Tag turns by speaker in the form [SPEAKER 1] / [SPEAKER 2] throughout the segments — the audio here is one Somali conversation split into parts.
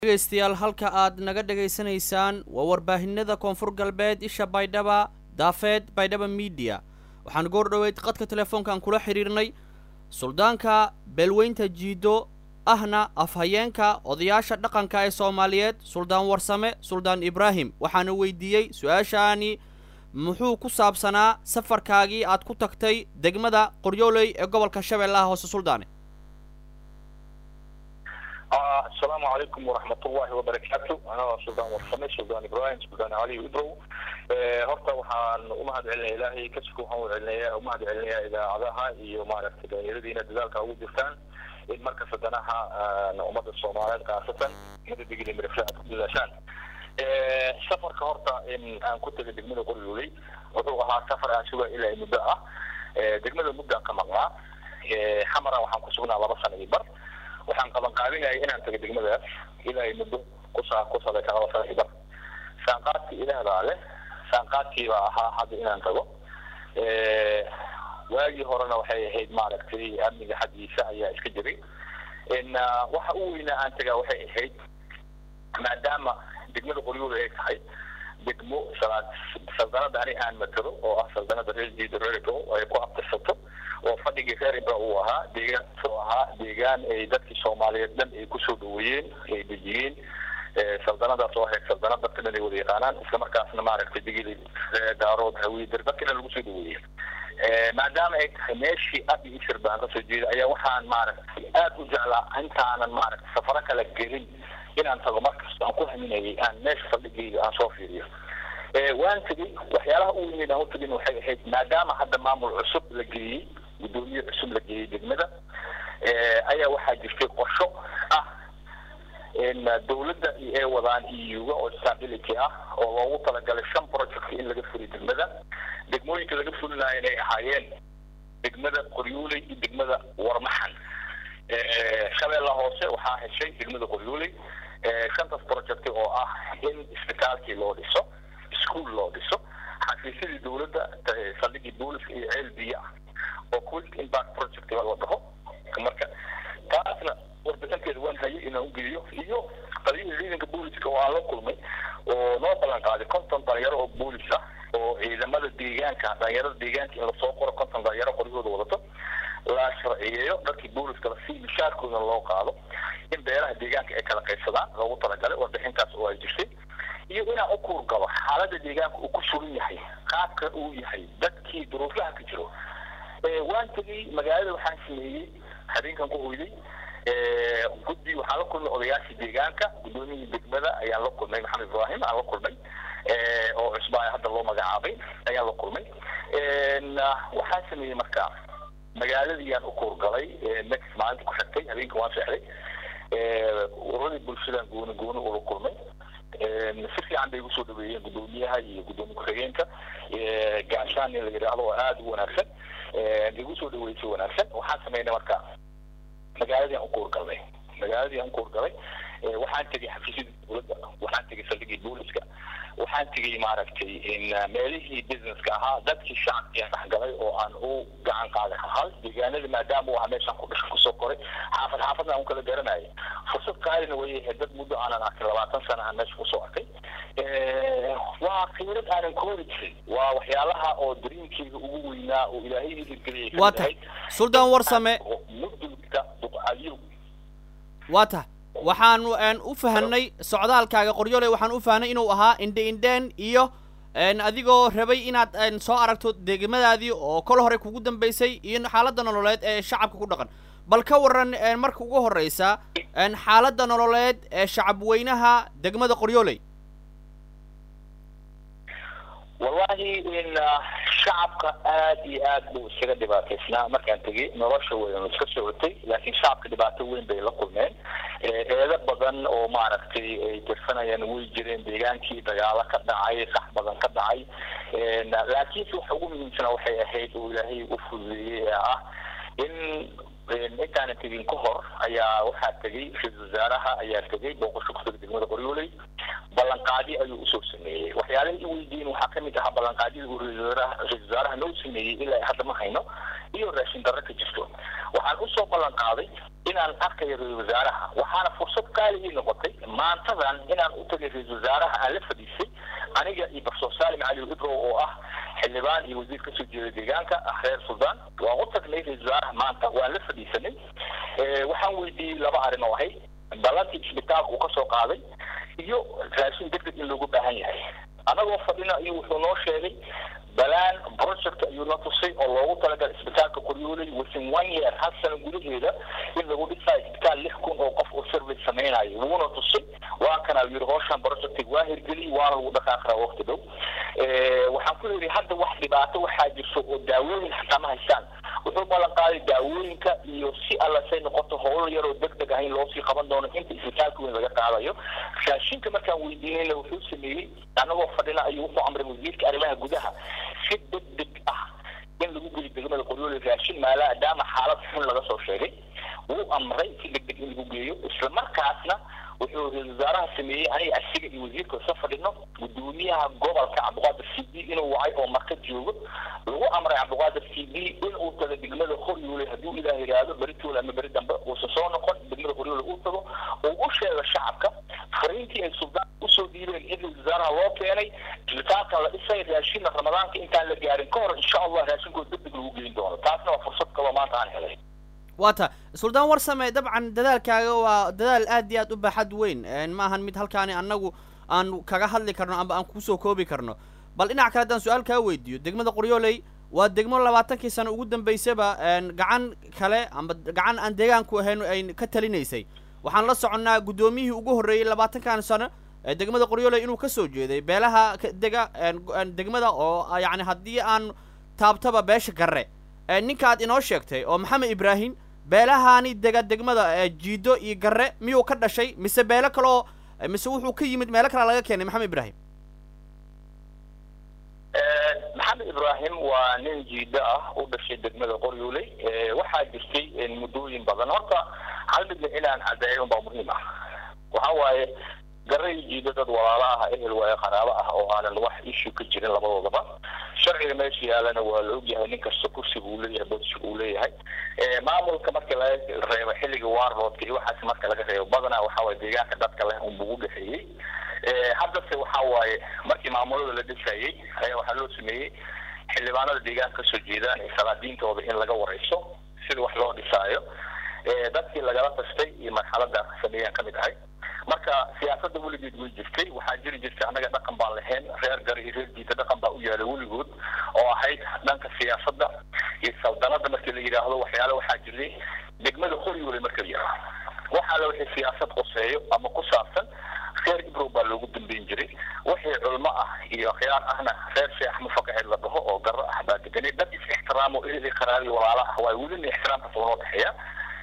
[SPEAKER 1] dhegaystayaal halka aad naga dhegaysanaysaan waa warbaahinada koonfur galbeed isha baydhaba daafeed baydhaba midiya waxaan goor dhoweyd qadka telefoonkan kula xidhiirnay suldaanka beelweynta jiido ahna afhayeenka odayaasha dhaqanka ee soomaaliyeed suldaan warsame suldaan ibraahim waxaana weydiiyey su-aashaani muxuu ku saabsanaa safarkaagii aad ku tagtay degmada qoryooley ee gobolka shabeellaha hoose suldaane
[SPEAKER 2] asalaamu calaykum waraxmat ullahi wabarakaatu anaa suldaan warsame suldaan ibrahim suldaan cali ibrow horta waxaan umahad celinaya ilaahay kasku waxaan ucelinaya umahad celinaya idaacadaha iyo maaragtay dhalinyaradiina dadaalka ugu jirtaan in marka sadanaha ummadda soomaaliyeed khaasatan umada digili mirifle aad ku dadaashaan safarka horta in aan ku tegay degmada qoryooley wuxuu ahaa safar aan suga ilaa muddo ah degmada muddo aan ka maqnaa xamara waxaan ku sugnaa laba sana iyo bar waxaan qaban qaabinayay inaan tago degmadaas ilaa muddo kusa ku sabaysan laba sana iyo bar saanqaadkii ilaahdaa leh saanqaadkiibaa ahaa hadda inaan tago waagii horena waxay ahayd maaragtay amniga xaggiisa ayaa iska jiray in waxa u weynaa aan tagaa waxay ahayd maadaama degmada qoryooda ay tahay degmo saldanada ani aan matalo oo ah saldanada reer jiida reergo ay ku abtirsato oo fadhigii reer ibra uu ahaa deegaan soo ahaa deegaan ay dadkii soomaaliyeed dhan ay kusoo dhaweeyeen ay dejiyeen saldanadaas oo ahayd saldanad dadka dhan ay wada yaqaanaan islamarkaasna maaragtay digili daarood hawiidir dadka dhan lagu soo dhaweeyey maadaama ay tahay meeshii abi isir baan kasoo jeeda ayaa waxaan maaragtay aada u jeclaa intaanan maaragtay safaro kala gelin inaan tago markasta aan ku haminayay aan meesha fadhigayga aan soo fiiriyo waan tegey waxyaalaha u weyneen aan utagin waxay ahayd maadaama hadda maamul cusub la geeyey guddoomiye cusub la geeyey degmada ayaa waxaa jirtay qorsho ah in dawladda ay wadaan euga oo stability ah oo loogu talagalay shan project in laga fuliyo degmada degmooyinka laga fulinayo inay ahaayeen degmada qoryooley iyo degmada warmaxan shabeella hoose waxaa heshay degmada qoryooley shantaas project oo ah in isbitaalkii loo dhiso ischool loo dhiso xafiisyadii dawladda saldhigii booliska iyo ceel biyo ah oo quick impact project la dhaho marka taasna warbixinteeda waan hayay inaan ugeeyo iyo qadiyada ciidanka booliska oo aan la kulmay oo noo ballan qaaday konton dhalinyaro oo boolis ah oo ciidamada deegaanka dhalinyarada deegaanka in lasoo qoro konton dhalinyaro qoryahooda wadato la sharciyeeyo dadkii booliska lasii mishaarkoodana loo qaado in beeraha deegaanka ay kala qaybsadaan loogu talagalay warbixintaas oo ay jirtay iyo inaan u kuurgalo xaaladda deegaanka uu ku sugan yahay qaabka uu yahay dadkii duruufaha ka jiro waan tegey magaalada waxaan sameeyey habeenkan ku hoyday guddi waxaan la kulmay odayaashii deegaanka guddoomiyihii degmada ayaan la kulmay maxamed ibraahim aan la kulmay oo cusbaa hadda loo magacaabay ayaan la kulmay waxaan sameeyey marka magaaladiyaan u kuurgalay next maalinta ku xigtay habeenka waan seexday uradii bulshadan gooni gooni ula kulmay si fiican bay igu soo dhaweeyeen guddoomiyaha iyo guddoomiye ku-xigeenka gaashaan in la yidhaahdo oo aada u wanaagsan igu soo dhaweysay wanaagsan waxaan sameynay marka magaaladii aan ukuurgalnay magaaladii aan ukuurgalay waxaan tegay xafiisyadii dowladda waxaan tegay saldhigii booliska waxaan tegay maaragtay in meelihii businesska ahaa dadkii shacabkii aan dhexgalay oo aan u gacan qaaday hal deegaanada maadaama uu ahaa meeshaan ku dhasho kusoo koray xaafad xaafadna aan u kala garanayay fursad qaalina way ahayd dad muddo aanan arkin labaatan sana aan meesha kusoo arkay waa khibrad aanan koori jirin waa waxyaalaha oo dariinkeyga ugu weynaa oo ilaahay hirgeliyay
[SPEAKER 1] waa tahay suldaan warsame
[SPEAKER 2] mudulka duqaliyo
[SPEAKER 1] waa tahay waxaan u fahanay socdaalkaaga qoryoole waxaan u fahnay inuu ahaa indhe indheen iyo adigoo rabay inaad soo aragto degmadaadii oo kol hore kugu dambaysay iyo xaaladda nololeed ee shacabka ku dhaqan bal ka waran marka ugu horreysa xaaladda nololeed ee shacab weynaha degmada qoryooley
[SPEAKER 2] wallahi in shacabka aada iyo aad buu isaga dhibaataysnaa markaan tegey nolosha weynu iska socotay laakiin shacabka dhibaato weyn bay la kulmeen eedo badan oo maaragtay ay tirsanayaan way jireen deegaankii dagaalo ka dhacay sax badan ka dhacay laakiinse waxa ugu muhiimsana waxay ahayd oo ilaahay u fududeeyey ee ah in intaanan tegin ka hor ayaa waxaa tegey ra-isul wasaaraha ayaa tegey booqasho ku tegay degmada qoryooley ballanqaadi ayuu usoo sameeyey waxyaalihii i weydiin waxaa kamid ahaa ballanqaadyada uu ra-isul wasaaraha noo sameeyey ilaa hadda ma hayno iyo raashin darro ka jirto waxaan usoo ballan qaaday inaan arkayo ra-isul wasaaraha waxaana fursad qaali ii noqotay maantadan inaan u tagay ra-isul wasaaraha aan la fadhiisay aniga iyo profesor salim cali ibrow oo ah xildhibaan iyo wasiir kasoo jeeda deegaanka reer suldaan waan u tagnay ra-isul wasaaraha maanta waan la fadhiisanay waxaan weydiiyey laba arrin oo ahay ballantii isbitaalka uu kasoo qaaday iyo raashin degdeg in loogu baahan yahay anagoo fadhina iyo wuxuu noo sheegay balaan project ayuu na tusay oo loogu talagalay isbitaalka qoryooley within one year hal sano gudaheeda in lagu dhisayo isbitaal lix kun oo qof oo service samaynayo wuuna tusay waa kana yiri howshan project waa hirgeliyey waana lagu dhaqaaqraa waqti dhow waxaan ku yidhi hadda wax dhibaato waxaa jirto oo daawooyin xataa ma haystaan wuxuu ballan qaaday daawooyinka iyo si alla say noqoto howl yaroo deg deg ah in loosii qaban doono inta isbitaalka weyn laga qaadayo raashinka markaan weydiinayna wuxuu sameeyey anagoo fadhina ayuu wuxuu amray wasiirka arrimaha gudaha si deg deg ah in lagu geli degmada qoryoole raashin maadaama xaalad xun laga soo sheegay wuu amray si deg deg in lagu geeyo isla markaasna wuxuu ra-isul wasaaraha sameeyey aniga asiga iyo wasiirka isa fadhino gudoomiyaha gobolka cabdiqaadir c b inuu wacay oo marka joogo lagu amray cabdiqaadir c b in uu tago degmada qoryoole hadduu ilaah yidhaahdo beritoole ama beri dambe uusan soo noqon degmada qoryoole uu tago uu u sheego shacabka fariintii ay suldaan usoo dhiibeen in ra-isul wasaaraha loo keenay isbitaalkan la dhisay raashinna ramadaanka intaan la gaarin ka hor insha allah raashinkooda deg deg lagu geyn doono taasna waa fursad kaloo maanta aan helay
[SPEAKER 1] waa ta suldaan warsame dabcan dadaalkaaga waa dadaal aad iyo aad u baaxad weyn ma ahan mid halkaani annagu aan kaga hadli karno amba aan kusoo koobi karno bal dhinac kale haddaan su-aal kaa weydiiyo degmada qoryooley waa degmo labaatankii sano ugu dambaysaba gacan kale amba gacan aan deegaanku ahayn ay ka talinaysay waxaan la soconnaa guddoomiyihii ugu horreeyey labaatankan sano degmada qoryooley inuu kasoo jeeday beelaha dega degmada oo yacni haddii aan taabtaba beesha garre ninkaad inoo sheegtay oo maxamed ibraahim beelahaani dega degmada jiido iyo garre miyuu ka dhashay mise beelo kaleoo mise wuxuu ka yimid meelo kalea laga keenay maxamed ibraahim
[SPEAKER 2] maxamed ibraahim waa nin jiido ah u dhashay degmada qoryooley waxaa jirtay muddooyin badan horta hal midna inaan caddeeyo unbaa muhiim ah waxa waaye garre iyo jiido dad walaalo ah ehel waaye qaraabo ah oo aanan wax issue ka jirin labadoodaba sharciga meesha yaalana waa la ogyahay nin kasta kursiga uu leeyahay bodsiga uu leeyahay maamulka marka laga reebo xilliga warroodka iyo waxaas marka laga reebo badanaa waxa waaye deegaanka dadka leh unbuu u dhexeeyey haddase waxa waaye markii maamulada la dhisayey ayaa waxaa loo sameeyey xildhibaanada deegaanka kasoo jeedaan salaadiintooda in laga wareyso sida wax loo dhisaayo dadkii lagala tastay iyo marxalada sameeyaan kamid ahay marka siyaasadda weligeed way jirtay waxaa jiri jirtay annaga dhaqan baan lahayn reer gari iyo reer jiita dhaqan baa u yaala weligood oo ahayd dhanka siyaasadda iyo saldanada markii la yidhaahdo waxyaale waxaa jiray degmada qoryoole marka la yidhaaho waxaa la wixii siyaasad qoseeyo ama ku saabsan reer ibrow baa loogu dambeyn jiray wixii culmo ah iyo khiyaar ahna reer sheekh mufaqaxeed la dhaho oo garro ah baa deganay dad is ixtiraamo ehli qaraabi walaala ah waayo welina ixtiraamkaas waa noo dhexeeya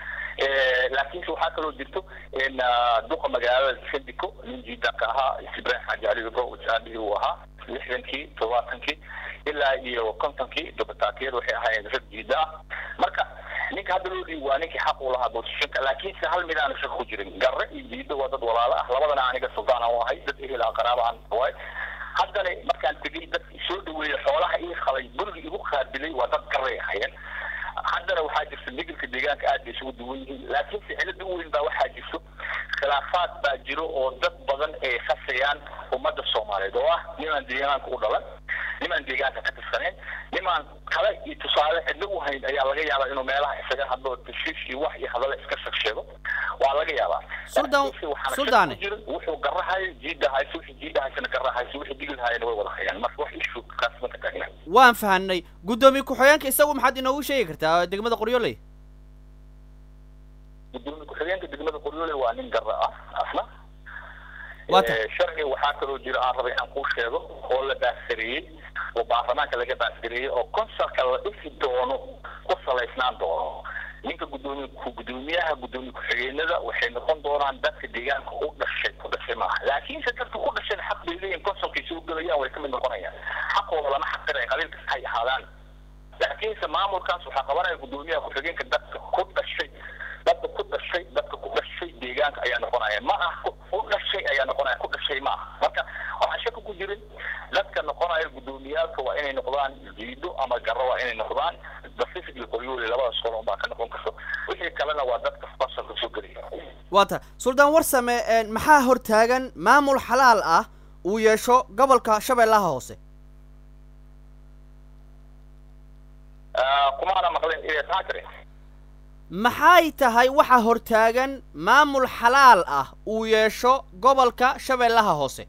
[SPEAKER 2] laakiinse waxaa kaloo jirto in duqa magaalada sandiko nin jiidanka ahaa ibrahim xaaji cali ibro aabihii uu ahaa lixdankii todobaatankii ilaa iyo kontonkii dabataakiyada waxay ahaayeen rag jiida ah marka ninka hadda loo dhiib waa ninkii xaq u lahaa boosishanka laakiinse hal mid aana shak ku jirin garre iyo jiida waa dad walaalo ah labadana aniga suldaan aan u ahay dad ehel aan qaraabo aan waay haddana markaan tegey dad soo dhaweeyey xoolaha ii qalay guriga igu qaabilay waa dad garray ahayeen haddana waxaa jirta migalka deegaanka aad bay isugu duwan yihiin laakiinse cilada u weyn baa waxaa jirto khilaafaad baa jiro oo dad badan ay khasayaan ummadda soomaaliyeed oo ah nimaan deegaanka u dhalan nimaan deegaanka ka tirsaneen nimaan kale iyo tusaale cidlo u hayn ayaa laga yaabaa inuu meelaha isaga hadlo tashiish iyo wax iyo hadale iska shag sheego waa laga yaabaa
[SPEAKER 1] Sultan- Sultane.
[SPEAKER 2] jirin wuxuu garahayo jiidahayso wixii jiidahaysana garahayso wixii digilhayana way wada hayaan marka wax ishu kaas ma ka taagnaa
[SPEAKER 1] waan fahanay guddoomiye ku-xigeenka isagu maxaad inoogu sheegi kartaa degmada qoryooley
[SPEAKER 2] gudoomiye ku-xigeenka degmada qoryoole waa nin garra ah asna
[SPEAKER 1] Waa tahay.
[SPEAKER 2] Eh, sharci waxaa kaloo jira aan rabay inaan kuu sheego oo la baasgareeyey oo baarlamaanka laga baasgareeyey oo konsalka la dhisi doono ku salaysnaan doono ninka gudoomiye ku gudoomiyaha gudoomiye ku-xigeenada waxay noqon doonaan dadka deegaanka u dhashay ku dhashay maaha laakiinse dadka ku dhashayna xaq bay leeyihin konsalkay soo gelayaan way ka mid noqonayaan xaqooda lama xaqiraya qabiil kasta hay ahaadaan laakiinse maamulkaas waxaa qabanaya gudoomiyaha ku-xigeenka dadka ku dhashay dadka ku dhashay dadka ku dhashay deegaanka ayaa noqonaya ma ah ku ku dhashay ayaa noqonaya ku dhashay ma aha marka waxaa shaka ku jirin dadka noqonaya gudoomiyaalka waa inay noqdaan jiido ama garro waa inay noqdaan pacific iyo qoryoole labadaas qolon baa ka noqon karto kalena waa dadka fasalka soo gelaya
[SPEAKER 1] waa tahay suldaan warsame maxaa hortaagan maamul xalaal ah uu yeesho gobolka shabeellaha hoose
[SPEAKER 2] kumaana maqleen inay taa tiri
[SPEAKER 1] maxay tahay waxa hortaagan maamul xalaal ah uu yeesho gobolka shabeellaha hoose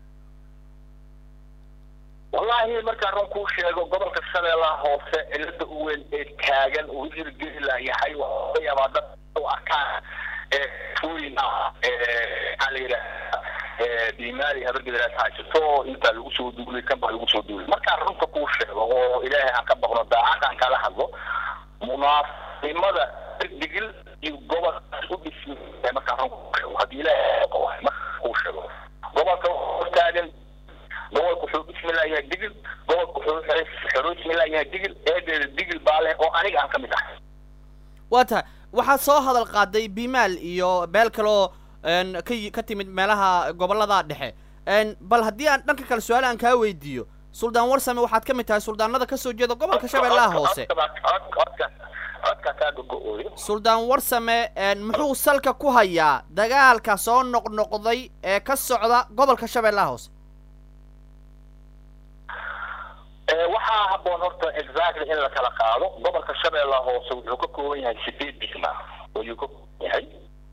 [SPEAKER 2] wallahi markaan run kuu sheego gobolka shabeellaha hoose cilada u weyn ee taagan uu hirgeli layahay waxaa laga yaabaa dad u arkaan fuyin ah maxaa la yidhaha diimaali habargederaas haysato intaa lagu soo duulay kan baa lagu soo duulay markaan runta kuu sheego oo ilaahay aan ka baqno daacad aan kala hadlo munaafimada digil iyo gobolkaas u dhismi markaan run kuu sheego haddii ilaahay qawaay markaan kuu sheego gobolka hortaagan gobolka wuxuu bismillaah digil gobolka wuxuu xero bismillaah yahay digil eedeeda digil baa leh oo aniga aan ka mid ahay
[SPEAKER 1] waa tahay waxaad soo hadal qaaday bimaal iyo beel kaloo ka ka timid meelaha gobollada dhexe bal haddii aan dhanka kale su-aal aan kaa weydiiyo suldaan warsame waxaad ka mid tahay suldaanada kasoo jeeda gobolka shabeellaha hoose suldaan warsame muxuu salka ku hayaa dagaalka soo noqnoqday ee ka socda gobolka shabeellaha hoose
[SPEAKER 2] waxaa haboon horta exactly in la kala qaado gobolka shabeellaha hoose wuxuu ka kooban yahay sideed degma ayuu ka kooban yahay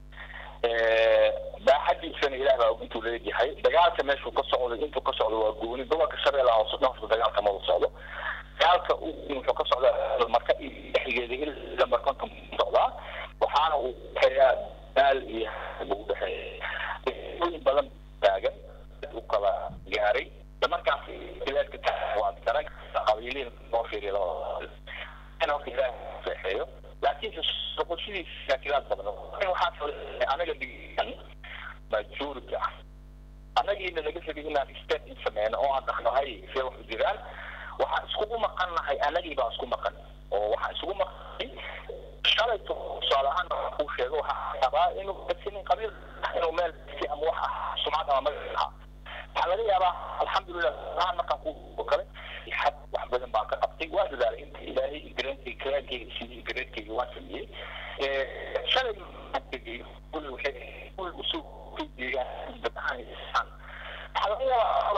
[SPEAKER 2] baaxadiisana ilaah baa intuu leeyahay dagaalka meeshuu ka socdo intuu ka socdo waa gooni gobolka shabeellaha hoose dhanka dagaalka mada socdo dagaalka wuxuu ka socdaa marka dhexgeeda ilaa markonta socdaa waxaana uu dhexeeyaa daal iyo buu dhexeeya in badan taagan u kala gaaray markaas bilaadka waa garan qabiiliin loo fiiriyo labada horta ilaah seexeeyo laakiin soqoshidiisa shaakilaad badan waxaa anaga dhigan majority ah anagiina laga fogay inaan state in sameyno oo aan dhaqnahay see wax u jiraan waxaan iskugu maqan nahay anagii baan isku maqan oo waxaan isugu maqanay shalayto tusaale ahaan kuu sheego waxaa rabaa inuu sinin qabiil inuu meel si ama wax ah sumcad ama magac ah waxaa laga yaabaa alxamdulilah ahaan markaan ku kale xad wax badan baan ka qabtay waa dadaalay inta ilaahay gareenkay karaankayga sidii gareedkayga waan sameeyey shalay tegay kuli waxay kuli usoo deegaan dad ahaan isaan waxaa laga yaabaa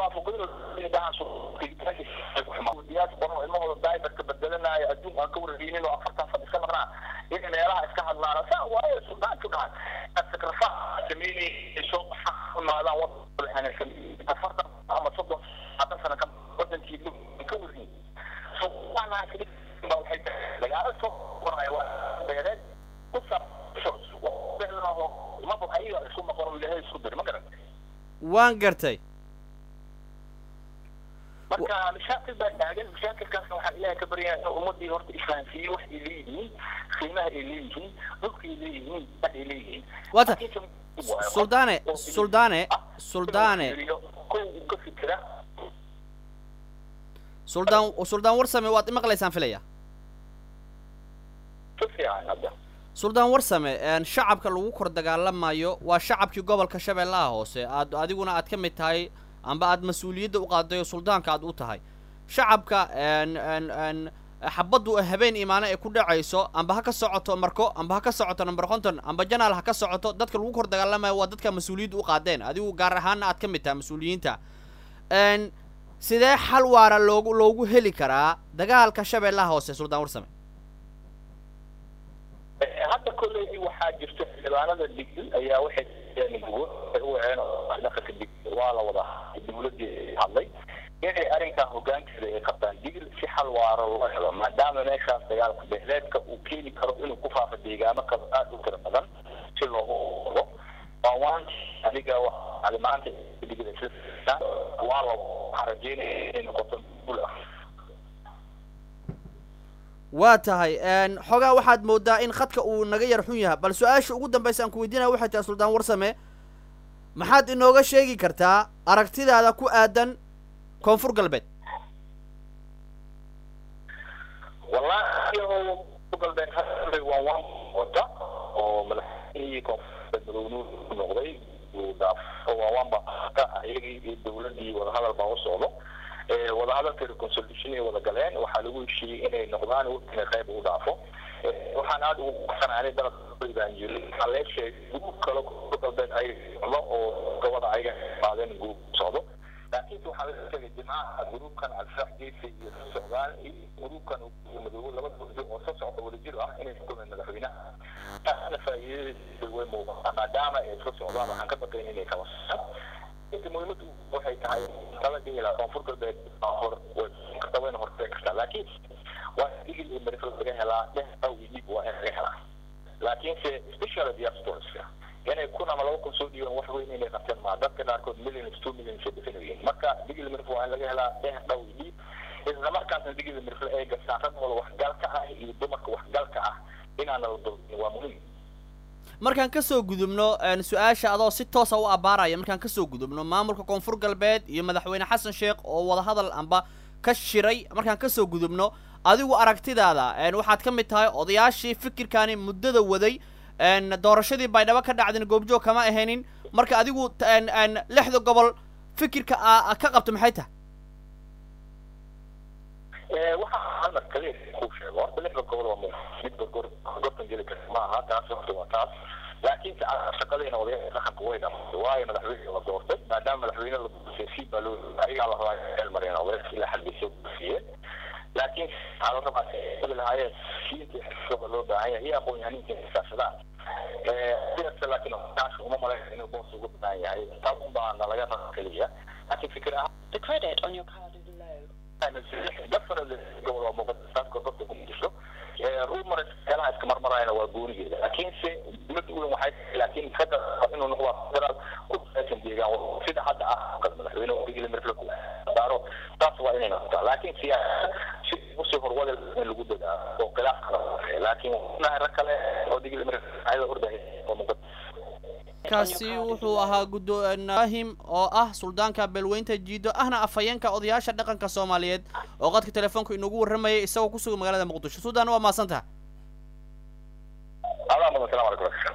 [SPEAKER 2] waafuqadiyaas qoran ilmahooda daiberka bedelanaayo adduun aan ka warareynin oo afartan san iska maqnaa inay meelaha iska hadlaan saa waayo suldaanku dhahan sakrafa sameynay soo imaadaan wadaan afartan ama soddon hadan sana ka wadankii ka warin dagaalo soo qoraya waa beereed ku saabmaba ayaga isku maqan ilaahay isku dir ma garan
[SPEAKER 1] waan gartay
[SPEAKER 2] marka mashaakil baa taagan mashaakilkaasna waxaan ilaahay ka baryaa in ummadii horta isfahansiiyo wax ay leeyihiin qiimaha ay leeyihiin dhulka ay leeyihiin wax ay leeyihiin
[SPEAKER 1] wata suldaane suldaane suldaane
[SPEAKER 2] ka fikira
[SPEAKER 1] suldaan suldaan warsame waad imaqlaysaan filaya
[SPEAKER 2] si fiican hadda
[SPEAKER 1] suldaan warsame shacabka lagu kor dagaalamayo waa shacabkii gobolka shabeellaha hoose aad adiguna aad ka mid tahay amba aad mas-uuliyadda u qaaday oo suldaanka aad u tahay shacabka xabaddu habeen imaano ee ku dhacayso amba ha ka socoto marko amba ha ka socoto number konton amba janaal ha ka socoto dadka lagu kor dagaalamayo waa dadka mas-uuliyadda u qaadeen adigu gaar ahaanna aad ka mid tahay mas-uuliyiinta sidee xal waara loogu loogu heli karaa dagaalka shabeellaha hoose suldaan warsame
[SPEAKER 2] hadda kolley waxaa jirta xildhibaanada digil ayaa waxay u waceen dhaqanka digil waa la wada dawladii hadlay inay arrinkan hogaankeeda ay qabtaan digil si xal waaro loo helo maadaama meeshaas dagaalka beeleedka uu keeni karo inuu ku faafo deegaamo kale aad u tira badan si loogu ogo waan adiga maanta digil waa la waxaa rajeynaya inay noqoto guul ah
[SPEAKER 1] waa tahay xoogaa waxaad moodaa in khadka uu naga yar xun yahay bal su-aasha ugu dambaysa aan ku weydiinaya waxay tahay suldaan warsame maxaad inooga sheegi kartaa aragtidaada ku aadan koonfur galbeed
[SPEAKER 2] wallahi koonfur galbeed hadda waa waan wata oo madaxweynihii koonfur madownuur noqday uu dhaafo waa waanba ka iyagii iyo dawladdii wadahadal baa u socdo wadahadalka reconciliation ay wada galeen waxaa lagu heshiiyey inay noqdaan waqtina qayb u dhaafo waxaan aada ugu baxsanahay dalab baan jiri waxaa lee sheegay guub kale koonfur galbeed ay socdo oo gobada ayaga qaadeen guub socdo laakiinse waxaa la sheegay jimcaha gruubkan alfaax geesi iyo soo socdaan iyo gruubkan madoobo laba gurdi oo soo socda wadajir ah inay xukumeen madaxweynaha taasna faa'iidadiisa way muuqataa maadaama ay soo socdaan waxaan ka baqayn inay kala socdaan inta muhiimadu waxay tahay kala dhihi lahaa koonfur galbeed hor karta wayna hortee kartaa laakiin waa digil iyo marifo laga helaa dheh awgi dhib waa in laga helaa laakiinse special diasporska inay kun ama laba kun soo dhiibaan wax weyn inay qabteen maa dadka qaarkood millions two millions ay bixinayiin marka digil mirfo waa in laga helaa dheh dhaw dhiib isla markaasna digil mirfo ay gastaan ragooda waxgalka ah iyo dumarka waxgalka ah inaana la dulmin waa muhiim
[SPEAKER 1] markaan kasoo gudubno su-aasha adoo si toosa u abaaraya markaan kasoo gudubno maamulka koonfur galbeed iyo madaxweyne xasan sheekh oo wadahadal amba ka shiray markaan kasoo gudubno adigu aragtidaada waxaad ka mid tahay odayaashii fikirkaani muddada waday doorashadii baydhabo ka dhacdin goobjoog kama ahaynin marka adigu lixda gobol fikirka a ka qabto maxay tahay
[SPEAKER 2] waxaa hal mar kaliya kuu sheego horta lixda gobol waa mid gorgor gortan geli karta ma aha taas horta waa taas laakiinse shaqadeena odayaasha dhaqanka way dhamatay waayo madaxweyne la doortay maadaama madaxweyne la doortay si baa loo ayagaa la rabaa meel mareen odayaasha ilaa xalbisay buufiyeen laakiin waxaa la rabaa ay lahaayeen siinta xisooba loo baahan yahay iyo aqoon-yahaniinta xisaabsadaan sidaas laakiin taas uma malayn inuu boos ugu baahan yahay taas un baa nalaga raba keliya laakiin fikir ahaan
[SPEAKER 3] The credit on your card is low.
[SPEAKER 2] definitely gobol waa muuqata gorgorta ku jirto rumors meelaha iska marmarayana waa goonigeeda laakiinse mid weyn waxay laakiin hadda inuu noqdo federaal ku salaysan deegaan sida hadda ah madaxweyne digili mirfle ku daaro taas waa inay noqotaa laakiin siyaasada si usii horwada in lagu dadaalo oo khilaaf kala laakiin nahay rag kale oo digili mirfle ayada ordaya oo muuqata
[SPEAKER 1] kaasi wuxuu ahaa guddoonahim oo ah suldaanka beelweynta jiido ahna afhayeenka odayaasha dhaqanka soomaaliyeed oo qadka telefoonka inoogu warramayay isagoo ku sugan magaalada muqdisho sudan waa mahadsantaha
[SPEAKER 2] adaa mudan salaam alaikum